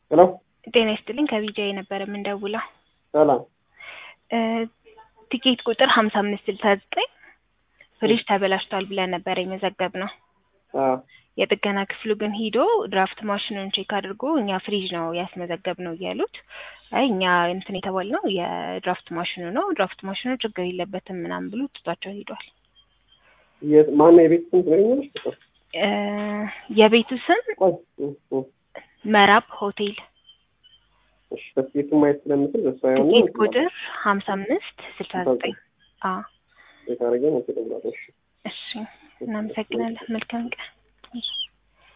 ሄሎ ጤና ይስጥልኝ ከቢጃይ ነበር የምንደውለው። ሰላም እ ቲኬት ቁጥር ሀምሳ አምስት ስልሳ ዘጠኝ ፍሪጅ ተበላሽቷል ብለን ነበር የመዘገብ ነው። አዎ የጥገና ክፍሉ ግን ሂዶ ድራፍት ማሽኑን ቼክ አድርጎ እኛ ፍሪጅ ነው ያስመዘገብ ነው እያሉት፣ አይ እኛ እንትን የተባልነው የድራፍት ማሽኑ ነው፣ ድራፍት ማሽኑ ችግር የለበትም ምናምን ብሎ ትቷቸው ሂዷል። የት ማነው የቤት ስም ትነግሪኛለሽ? ቁጥር እ የቤቱ ስም ቆይ እ እ መራብ ሆቴል እሺ በስኬቱ ማየት ስለምችል በሱ አይሆን ትኬት ቁጥር ሀምሳ አምስት ስልሳ ዘጠኝ አ የታረገ ነው ተደብላለሽ እሺ እናመሰግናለን። መልካም ቀን።